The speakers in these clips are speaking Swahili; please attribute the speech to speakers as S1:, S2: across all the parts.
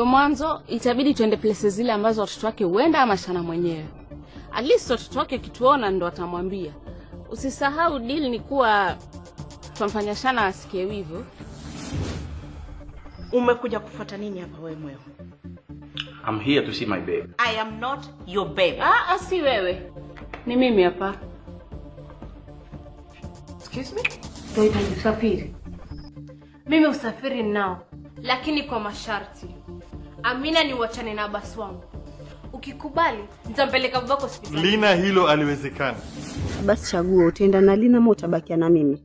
S1: ndio mwanzo itabidi tuende places zile ambazo watoto wake huenda ama Shana mwenyewe. At least watoto wake akituona ndo atamwambia. Usisahau deal ni kuwa tutamfanya Shana asikie wivu.
S2: Umekuja kufuata nini hapa wewe mweo?
S3: I'm here to see my babe.
S2: I am not your babe.
S1: Ah, ah, si wewe, ni mimi hapa.
S2: Excuse me?
S4: Tunahitaji usafiri. Mimi usafiri ninao, lakini kwa masharti. Amina ni uachane na basi wangu. Ukikubali, nitampeleka babako hospitali.
S5: Lina, hilo aliwezekana.
S6: Basi chagua, utaenda na Lina ama utabakia na mimi?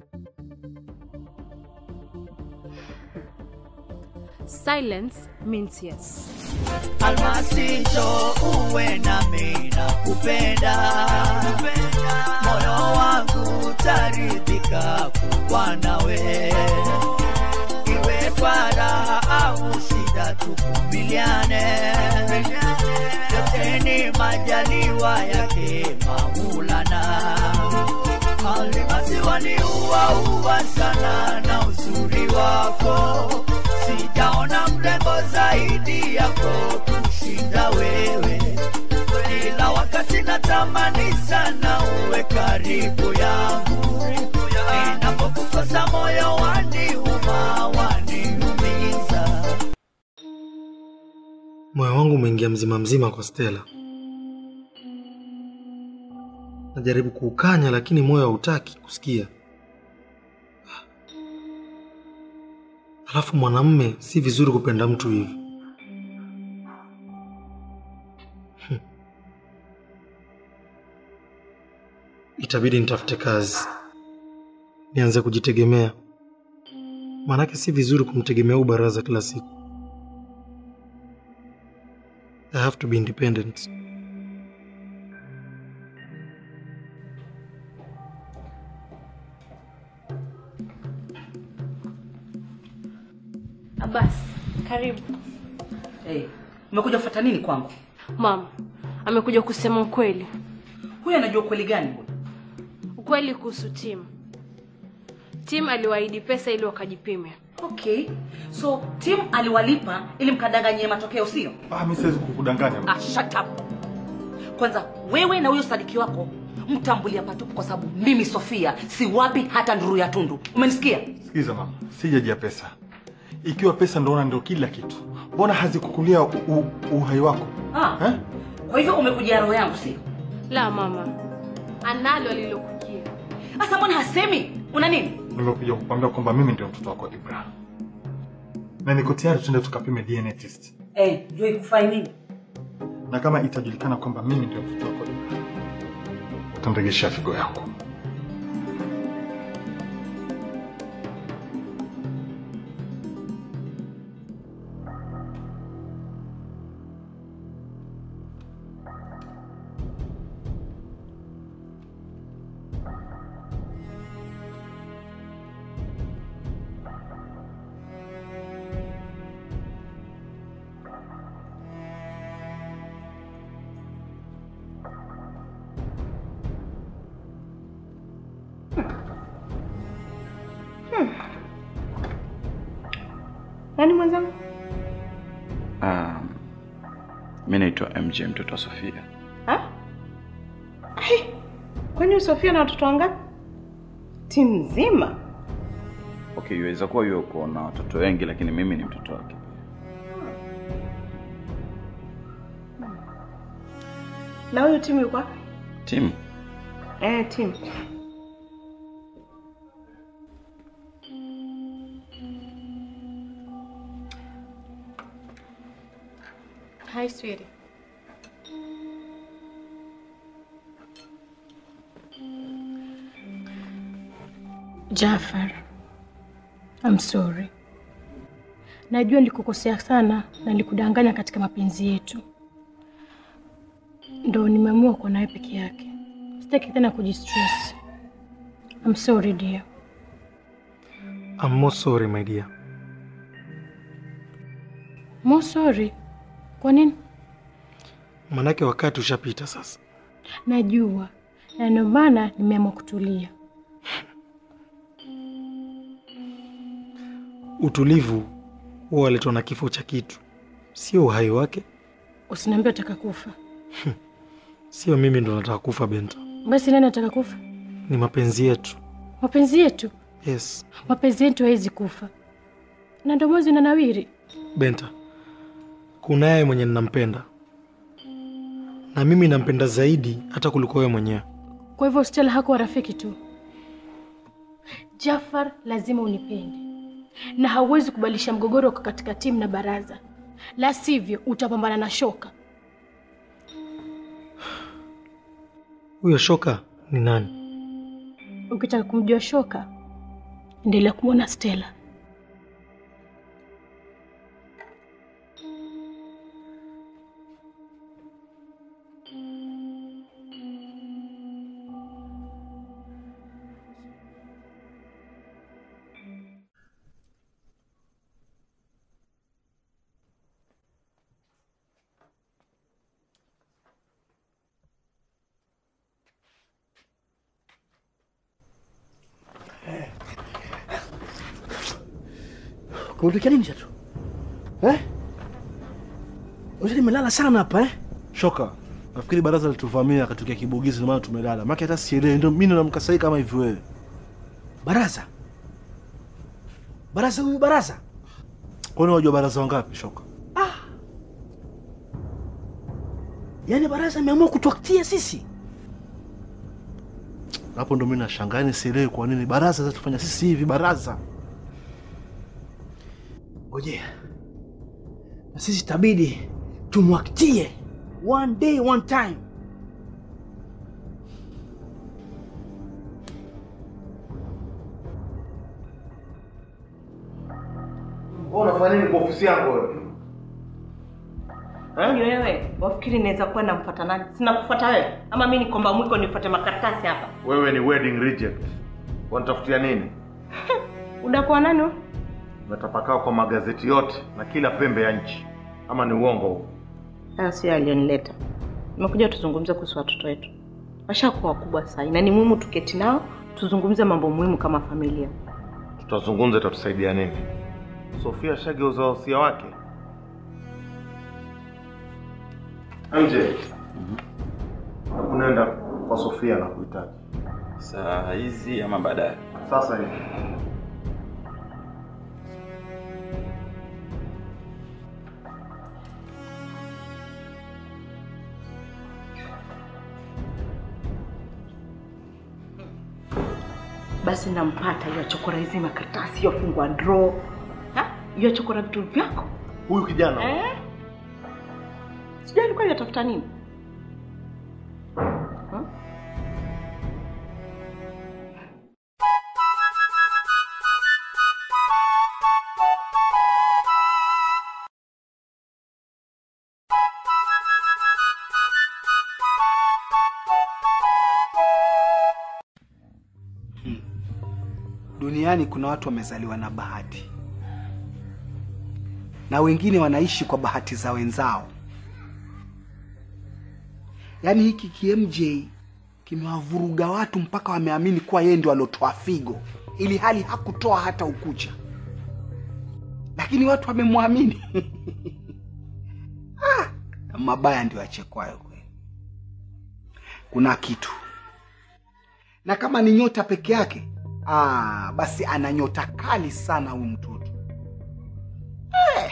S4: Silence means yes.
S7: Almasi njo uwe nami na kupenda, moyo wangu taridhika kuwa nawe, iwe kwa raha au shida, tuvumiliane, yote ni majaliwa yake Maulana. Almasi waniua ua sana na uzuri wako sijaona mrembo zaidi yako kushinda wewe, ila wakati natamani sana uwe karibu yangu, ninapokukosa moyo waniuma, waniumiza.
S8: Moyo wangu umeingia mzima mzima kwa Stella. Najaribu kuukanya lakini moyo hautaki kusikia. Alafu mwanamme si vizuri kupenda mtu hivi. Hmm. Itabidi nitafute kazi, nianze kujitegemea, maanake si vizuri kumtegemea huyu baraza kila siku. I have to be independent.
S4: Abbas, karibu.
S2: Hey, umekuja kufuata nini kwangu?
S4: Mama, amekuja kusema ukweli.
S2: Huyu anajua ukweli gani huyu?
S4: Ukweli kuhusu Tim. Tim aliwaahidi pesa ili wakajipime.
S2: Okay. So Tim aliwalipa ili mkadanganyie matokeo sio?
S5: Ah, mimi siwezi kukudanganya.
S2: Ah, shut up. Kwanza wewe na huyo sadiki wako mtambulia patupu kwa sababu mimi Sofia si wapi hata nduru ya tundu. Umenisikia?
S5: Sikiza mama, sijajia pesa. Ikiwa pesa ndoona ndio kila kitu, mbona hazikukulia u- u- uhai wako
S2: Ah.
S5: eh?
S2: Kwa hivyo umekujia roho yangu sio?
S4: La mama, analo alilokujia.
S2: Sasa mbona hasemi? Una nini?
S5: Nimekuja kukwambia kwamba mimi ndio mtoto wako Ibrahim, na niko tayari tuende tukapime DNA test,
S2: Eh, jua ikufai nini?
S5: na kama itajulikana kwamba mimi ndio mtoto wako Ibrahim, utamregesha figo yako.
S9: Nani mwenzangu?
S3: Um, mi naitwa MJ mtoto wa Sofia.
S9: Ha? Ai, Kwani Sofia na watoto wangapi? Timu nzima.
S3: Okay, iweza kuwa yuko na watoto wengi, lakini mimi ni mtoto wake.
S9: Na huyu timu yuko wapi?
S3: Tim,
S9: Eh, timu.
S4: Hi sweetie.
S10: Jafar, I'm sorry. Najua nilikukosea sana na nilikudanganya katika mapenzi yetu, ndo nimeamua kuwa nawe peke yake. Sitaki tena kujistress. I'm sorry dear.
S8: I'm more sorry my dear.
S10: More sorry. Kwa nini?
S8: Manake wakati ushapita sasa.
S10: Najua, na ndio maana nimeamua kutulia.
S8: Utulivu huwa waletwa na kifo cha kitu. sio uhai wake,
S10: Usiniambie utaka kufa.
S8: sio mimi ndo nataka kufa Benta,
S10: Basi nani ataka kufa?
S8: ni mapenzi yetu.
S10: Mapenzi yetu,
S8: Yes
S10: mapenzi yetu hawezi kufa, na ndio mwezi unanawiri.
S8: Benta, kunaye mwenye ninampenda na mimi nampenda zaidi hata kuliko wewe mwenyewe.
S10: Kwa hivyo Stella hakuwa rafiki tu. Jafar lazima unipende, na hauwezi kubadilisha mgogoro uko katika timu na baraza, la sivyo utapambana na shoka.
S8: Huyo shoka ni nani?
S10: Ukitaka kumjua shoka, endelea kumwona Stella.
S11: Kuondokea nini Chatu? Eh? Unajua nimelala sana hapa eh?
S5: Shoka, nafikiri baraza lituvamia akatokea kibugizi, ndio maana tumelala. Maana hata sielewi, ndio mimi namka sahi kama hivi wewe.
S11: Baraza. Baraza huyu baraza.
S5: Kwani unajua baraza wangapi Shoka?
S11: Yaani baraza ameamua kutuaktia sisi.
S5: Hapo ndo mimi nashangaa, yani sielewi kwa nini baraza zatufanya sisi hivi baraza.
S11: Ngojea. Na sisi tabidi tumwaktie one day one time.
S5: Wewe unafanya nini kwa ofisi yangu wewe?
S9: Yaani wewe wafikiri naweza kuwa namfuata nani? Sina kufuata wewe, ama mimi ni komba mwiko nifuate makaratasi hapa?
S5: Wewe ni wedding reject. Wanatafutia nini?
S9: Udakuwa nani wewe?
S5: Unatapakaa kwa magazeti yote na kila pembe ya nchi, ama ni uongo huu?
S9: Hayo sio alionileta. Nimekuja tuzungumze kuhusu watoto wetu. Washakuwa wakubwa sasa, na ni muhimu tuketi nao tuzungumze mambo muhimu kama familia.
S5: Tutazungumza, itatusaidia nini? Sofia shageuza wasia wake. MJ, unaenda kwa Sofia na kuhitaji
S3: Saa hizi ama baadaye?
S5: sasa hivi.
S9: Basi nampata hiyo chokora hizi makaratasi hiyo fungwa draw. Ha? Hiyo chokora vitu vyako.
S5: Huyu kijana
S9: Eh? Sijui alikuwa yatafuta nini? Ha?
S12: Duniani kuna watu wamezaliwa na bahati na wengine wanaishi kwa bahati za wenzao. Yaani hiki KMJ kimewavuruga watu mpaka wameamini kuwa yeye ndio aliotoa figo, ili hali hakutoa hata ukucha, lakini watu wamemwamini. Ah, mabaya ndio yachekwayo kweli. Kuna kitu, na kama ni nyota peke yake Ah, basi ana nyota kali sana huyu mtoto. Eh.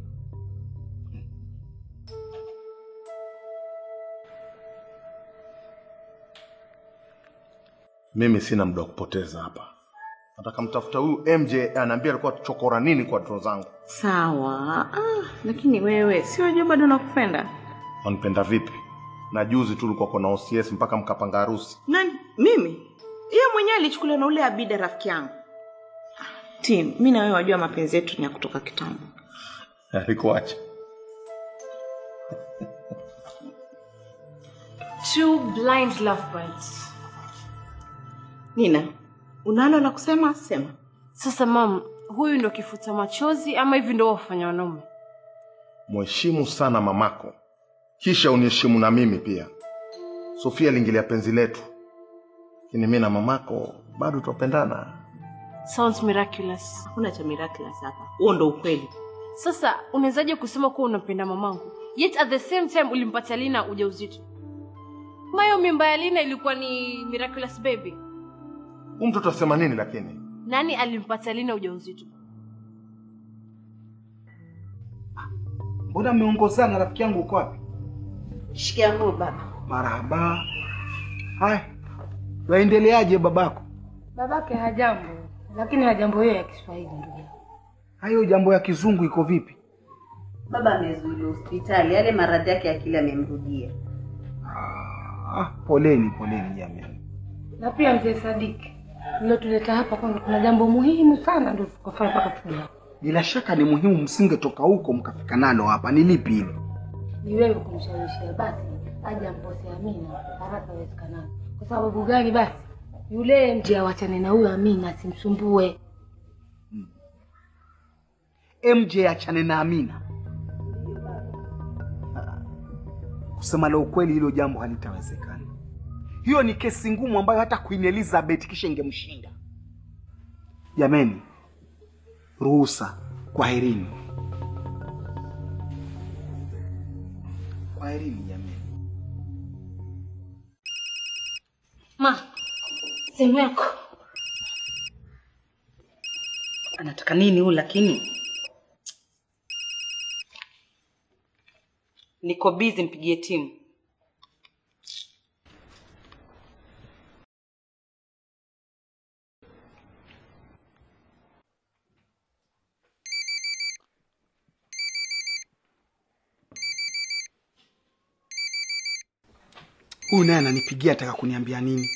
S5: Mimi sina muda wa kupoteza hapa. Nataka mtafuta huyu MJ, anaambia alikuwa chokora nini kwa dro zangu.
S9: Sawa. Ah, lakini wewe si wajua bado nakupenda.
S5: Wanipenda vipi? Na juzi tu ulikuwa na OCS mpaka mkapanga harusi.
S9: Nani? Mimi? Yeye mwenyewe alichukuliwa na ule Abida rafiki yangu. Tim, mimi na wewe wajua mapenzi yetu ni ya kutoka kitambo.
S5: Alikuacha.
S4: Two blind lovebirds.
S9: Nina, unalo la kusema? Sema.
S4: Sasa mam, huyu ndo kifuta machozi ama hivi ndo wafanya wanaume?
S5: Mheshimu sana mamako, kisha uniheshimu na mimi pia. Sofia aliingilia penzi letu, lakini mimi na mamako bado twapendana.
S4: Sounds miraculous.
S9: Hakuna cha miraculous hapa. Huo ndo ukweli.
S4: Sasa unawezaje kusema kuwa unampenda mamangu yet at the same time ulimpatia Lina ujauzito? Mayo mimba ya Lina ilikuwa ni miraculous baby.
S5: Huyu mtoto asema nini lakini?
S4: Nani alimpatia Lina ujauzito?
S12: Mbona mmeongozana? Rafiki yangu uko wapi?
S6: Shikamoo baba.
S12: Marahaba. Haya, waendeleaje babako?
S10: Babake hajambo, lakini hajambo hiyo ya Kiswahili ndugu yangu.
S12: Hayo jambo ya kizungu iko vipi?
S6: Baba amezuiliwa hospitali, yale maradhi yake ya akili amemrudia.
S12: Ah, poleni poleni jamani.
S10: Na pia mzee Sadiki tulilotuleta hapa kwanza, kuna jambo muhimu sana ndio tukafanya mpaka tuje hapa.
S12: Bila shaka ni muhimu, msingetoka huko mkafika nalo hapa. Ni lipi hilo?
S10: Ni wewe kumshawishia basi aje ampose Amina haraka iwezekanavyo. Kwa sababu gani? Basi yule mje awachane na huyo Amina asimsumbue.
S12: MJ achane na Amina. Ah, Kusema la ukweli, hilo jambo halitawezekana. Hiyo ni kesi ngumu ambayo hata Queen Elizabeth kisha ingemshinda. Jameni, ruhusa, kwaherini. Kwaherini jameni.
S2: Ma, simu yako anataka nini huyu? Lakini niko busy, mpigie timu.
S12: Huyu naye ananipigia ataka kuniambia nini?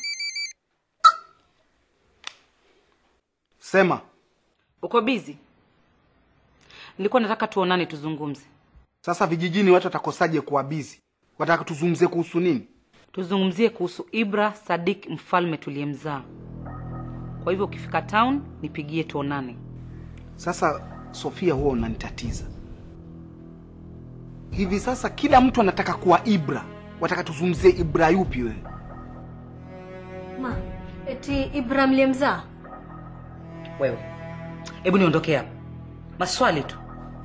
S12: Sema.
S2: Uko busy? Nilikuwa nataka tuonane tuzungumze.
S12: Sasa vijijini watu watakosaje kuwa bizi? Wataka tuzungumzie kuhusu nini?
S2: Tuzungumzie kuhusu Ibra Sadik, mfalme tuliyemzaa. Kwa hivyo ukifika town nipigie tuonane.
S12: Sasa Sofia, huwa unanitatiza hivi sasa. Kila mtu anataka kuwa Ibra, wataka tuzungumzie Ibra yupi wewe?
S4: Ma, eti Ibrahim aliyemzaa?
S2: Wewe hebu niondokee hapa, maswali tu.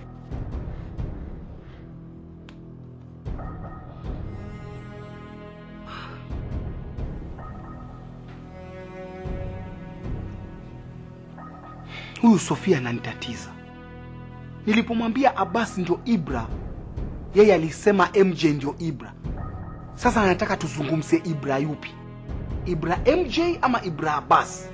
S12: Huyu Sofia ananitatiza. Nilipomwambia Abbas ndio Ibra, yeye alisema MJ ndio Ibra. Sasa anataka tuzungumzie Ibra yupi? Ibra MJ ama Ibra Abbas?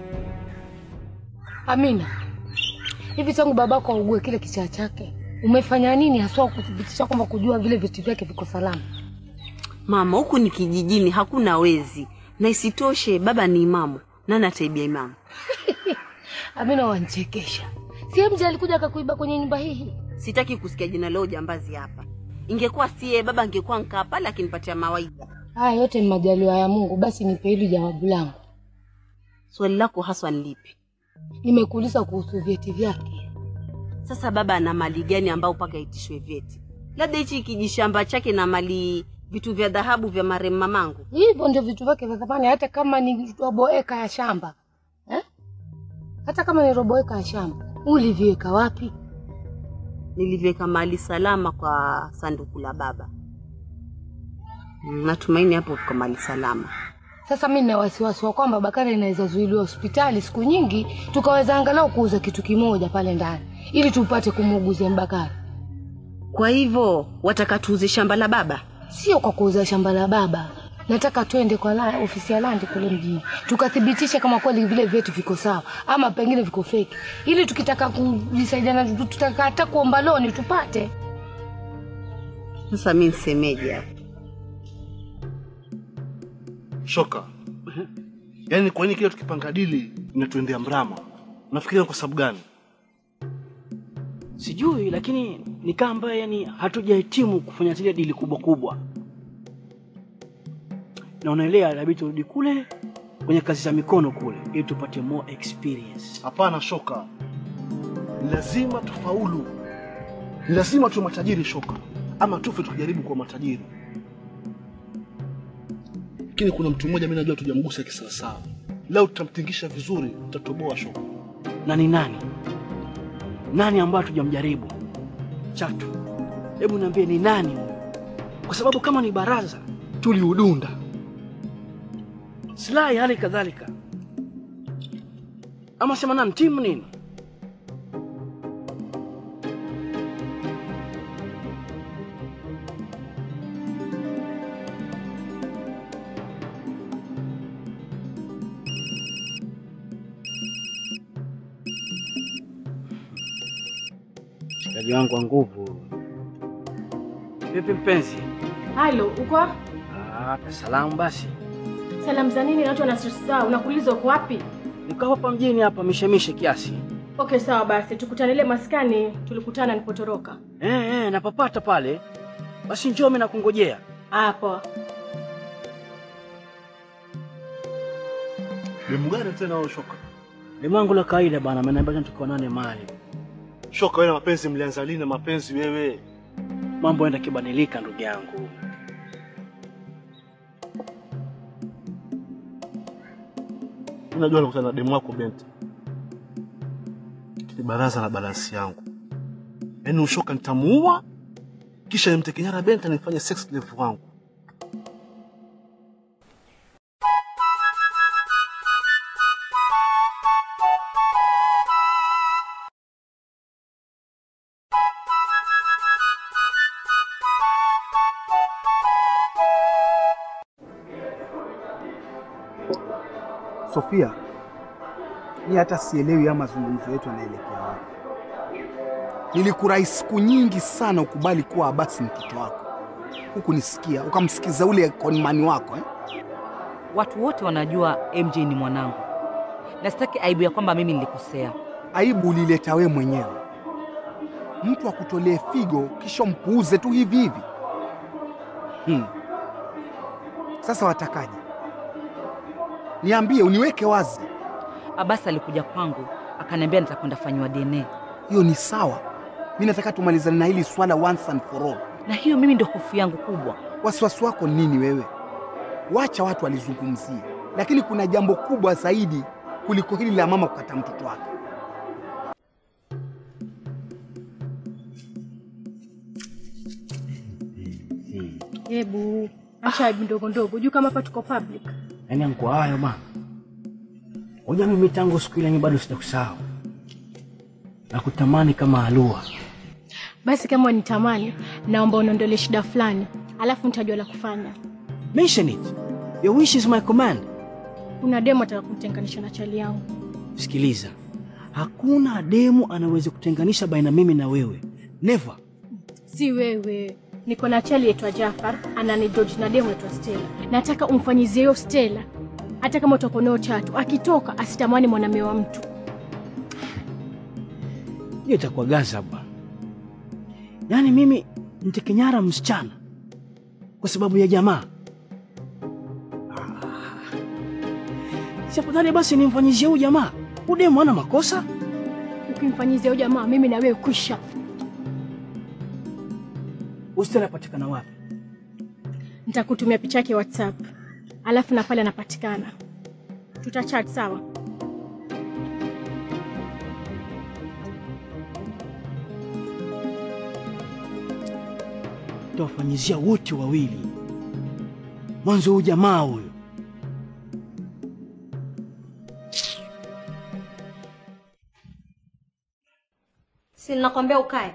S10: Amina, hivi tangu babako augue kile kichaa chake umefanya nini haswa kuthibitisha kwamba kujua vile vitu vyake viko salama?
S6: Mama, huku ni kijijini, hakuna wezi, na isitoshe baba ni imamu. Nani ataibia imamu?
S10: Amina, wanchekesha. Si MJ alikuja akakuiba kwenye nyumba hii?
S6: Sitaki kusikia jina leo jambazi hapa. Ingekuwa siye baba, angekuwa nkaa pale akinipatia mawaidha.
S10: Haya yote ni majaliwa ya Mungu. Basi nipe hili jawabu langu.
S6: Swali lako haswa ni lipi?
S10: Nimekuuliza kuhusu vyeti vyake.
S6: Sasa baba ana mali gani ambao mpaka itishwe vyeti? Labda hichi kijishamba chake na mali vitu vya dhahabu vya marehemu mamangu.
S10: Hivyo ndio vitu vyake vya thamani, hata kama ni robo eka ya shamba eh? Hata kama ni robo eka ya shamba, uliviweka wapi?
S6: Niliviweka mali salama kwa sanduku la baba. Mm, Natumaini hapo kwa mali salama.
S10: Sasa mi nina wasiwasi wa kwamba Bakari inaweza zuiliwa hospitali siku nyingi, tukaweza angalau kuuza kitu kimoja pale ndani ili tupate kumuuguzia Mbakari.
S6: Kwa hivyo wataka tuuze shamba la baba?
S10: Sio kwa kuuza shamba la baba, nataka twende kwa la, ofisi ya landi kule mjini tukathibitishe kama kweli vile vyetu viko sawa ama pengine viko feki, ili tukitaka kujisaidiana, tutaka hata kuomba loni tupate.
S6: Sasa mi nsemeje hapo?
S11: Shoka, yaani kwa nini kila tukipanga dili inatuendea mrama? Unafikiria kwa sababu gani?
S13: Sijui, lakini ni kama ambaye yani hatujahitimu kufanya zile dili kubwa kubwa, na unaelewa, inabidi turudi kule kwenye kazi za mikono kule ili tupate more experience.
S11: Hapana Shoka, ni lazima tufaulu, ni lazima tuwe matajiri Shoka, ama tufe tukijaribu kuwa matajiri. Lakini kuna mtu mmoja mimi najua tujamgusa kisawasawa. Leo tutamtingisha vizuri, tutatoboa Shoka.
S13: Na ni nani nani ambaye hatujamjaribu? Chatu, hebu niambie ni nani huyo? Kwa sababu kama ni baraza
S11: tuliudunda.
S13: Slahi hali kadhalika, ama sema nani timu nini? Mshikaji wangu wa nguvu. Vipi mpenzi?
S4: Halo, uko?
S13: Ah, salamu basi.
S4: Salamu za nini? Watu wana stress zao. Unakuuliza uko wapi?
S13: Niko hapa mjini hapa mishemishe kiasi.
S4: Okay, sawa basi. Tukutane ile maskani tulikutana nilipotoroka.
S13: Eh, eh, napapata pale. Basi njoo mimi nakungojea.
S4: Ah, poa.
S11: Demu gani tena huyo shoka?
S13: Demu wangu la kawaida bana, ameniambia tukaonane mahali.
S11: Shoka, wewe na mapenzi mlianza lini na mapenzi wewe?
S13: Mambo yanaenda kibadilika ndugu yangu.
S11: Unajua nakutana na demu wako Benta. Ni baraza la balansi yangu. Yaani ushoka nitamuua kisha nimtekenyara Benta nifanye sex slave wangu.
S12: Sofia, mi hata sielewi ya mazungumzo yetu yanaelekea wapi. Nilikurai siku nyingi sana ukubali kuwa Abasi mtoto wako, huku nisikia ukamsikiza ule konmani wako eh?
S2: Watu wote wanajua MJ ni mwanangu, na sitaki aibu ya kwamba mimi nilikosea.
S12: Aibu ulileta we mwenyewe. Mtu akutolee figo kisha mpuuze tu hivi hivi. Hmm. Sasa watakaje? Niambie, uniweke wazi.
S2: Abasi alikuja kwangu akaniambia nitakwenda fanyiwa DNA,
S12: Hiyo ni sawa. Mi nataka tumalizane na hili swala once and for all.
S2: na hiyo mimi ndio hofu yangu kubwa.
S12: Wasiwasi wako ni nini wewe? Wacha watu walizungumzie, lakini kuna jambo kubwa zaidi kuliko hili la mama kukata mtoto wake.
S4: Hebu acha aibu ndogo ndogo. Juu kama hapa tuko public.
S13: Yaani anko hayo bana. Unajua mimi tangu siku ile mimi bado sitakusahau. Nakutamani kama alua.
S4: Basi kama wanitamani, naomba uniondolee shida fulani, alafu nitajua la kufanya.
S13: Mention it. Your wish is my command.
S4: Kuna demo ataka kumtenganisha na chali yangu.
S13: Sikiliza. Hakuna demu anaweza kutenganisha baina mimi na wewe. Never.
S4: Si wewe. Niko na chali yetu Jafar, anani George na demo yetu Stella. Nataka umfanyizie hiyo Stella. Hata kama utakuwa nayo tatu, akitoka asitamani mwanamume wa mtu.
S13: Hiyo itakuwa gaza bwana. Yaani mimi nitekenyara msichana kwa sababu ya jamaa. Ah. Si afadhali basi nimfanyizie huyu jamaa. Huyu demu hana makosa.
S4: Ukimfanyizia huyo jamaa, mimi na wewe kwisha.
S13: Ustela anapatikana wapi?
S4: Nitakutumia picha yake WhatsApp, alafu na pale anapatikana. Tutachat sawa?
S13: Tawafanyizia wote wawili. Mwanzo huyu jamaa huyo.
S4: Si nakwambia ukae.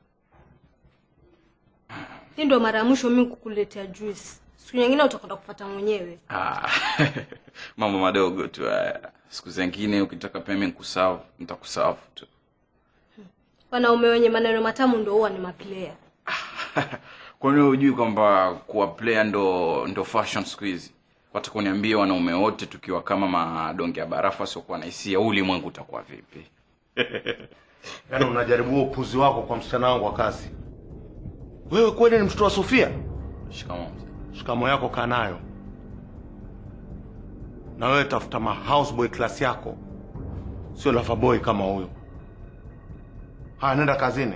S4: Hii ndio mara ya mwisho mimi kukuletea juice. Siku nyingine utakwenda kufuata mwenyewe.
S3: Ah, mambo madogo tu haya. Siku zingine ukitaka pia mimi nikusavu, nitakusavu tu.
S4: Wanaume wenye maneno matamu ndio huwa ni maplayer.
S3: Kwani wewe hujui kwamba kuwa player ndo ndo fashion siku hizi? Wataka kuniambia wanaume wote tukiwa kama madonge ya barafu wasiokuwa na hisia, huu ulimwengu utakuwa vipi?
S5: Yaani unajaribu huo upuzi wako kwa msichana wangu wa kazi. Wewe kweli ni mtoto wa Sofia?
S3: Shikamoo mzee.
S5: Shikamo yako kaa nayo, na wewe tafuta ma houseboy class yako, sio loverboy kama huyo. Haya, nenda kazini.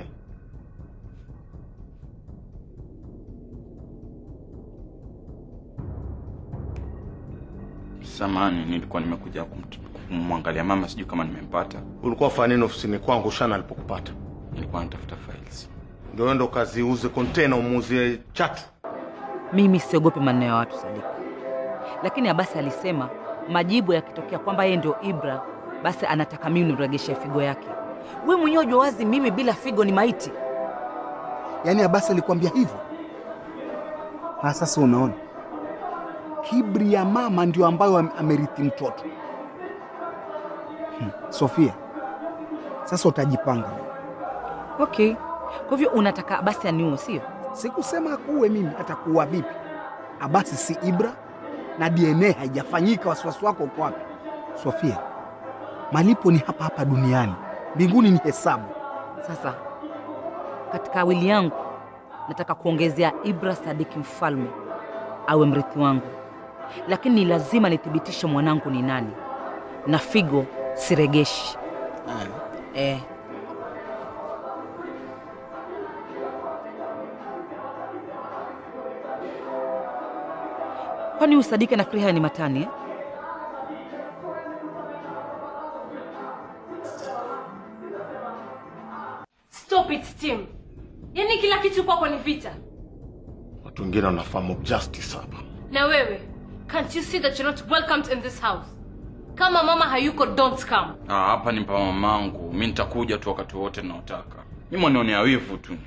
S3: Samani, nilikuwa nimekuja kumt- kumwangalia mama, sijui kama nimempata.
S5: Ulikuwa ufanya nini ofisini kwangu shana alipokupata?
S3: Nilikuwa natafuta files.
S5: ndio endo kaziuze kontena umuuzie chatu.
S2: Mimi siogopi maneno ya watu Sadiki, lakini Abasi alisema majibu yakitokea kwamba yeye ndio Ibra, basi anataka mimi niregeshe figo yake. We mwenyewe jua wazi mimi bila figo ni maiti.
S12: Yaani Abasi alikwambia hivyo? Ha, sasa unaona kibri ya mama ndio ambayo am- amerithi mtoto. Hmm. Sofia, sasa utajipanga.
S2: Okay, kwa hivyo unataka Abasi aniue, sio?
S12: Sikusema akuue mimi, atakuua vipi? Abasi si Ibra na DNA haijafanyika. Wasiwasi wako uko wapi? Sofia, malipo ni hapa hapa duniani, mbinguni ni hesabu.
S2: Sasa katika wili yangu nataka kuongezea Ibra Sadiki Mfalme awe mrithi wangu, lakini ni lazima nithibitishe mwanangu ni nani, na figo siregeshi. Eh. Kwani huyu Sadiki anafikiri haya ni matani eh?
S4: Stop it, Tim. Yaani kila kitu kwako ni vita.
S5: Watu wengine wanafahamu justice hapa.
S4: Na wewe, can't you see that you're not welcomed in this house? Kama mama hayuko, don't come.
S3: Ah, hapa ni pa mamangu. Mi nitakuja tu wakati wote naotaka. Ni mwanionea wivu tu.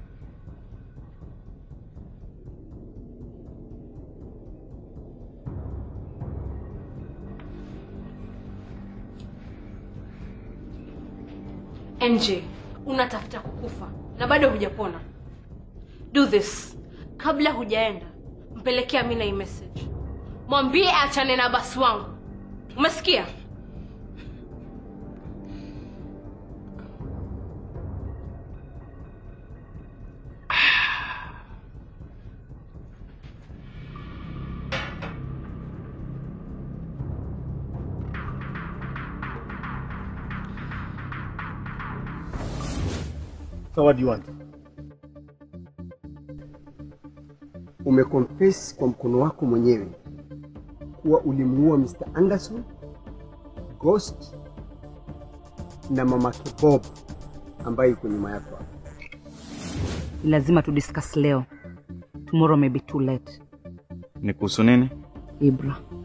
S4: NJ, unatafuta kukufa na bado hujapona. Do this. Kabla hujaenda, mpelekea Amina hii message. Mwambie achane na basi wangu. Umesikia?
S11: So what do you want?
S14: Umeconfess kwa mkono wako mwenyewe kuwa ulimuua Mr. Anderson, Ghost na mamake Bob ambaye yuko nyuma yako hapa.
S2: Ni lazima tu discuss leo. Tomorrow may be too late.
S3: Ni kuhusu nini?
S2: Ibra.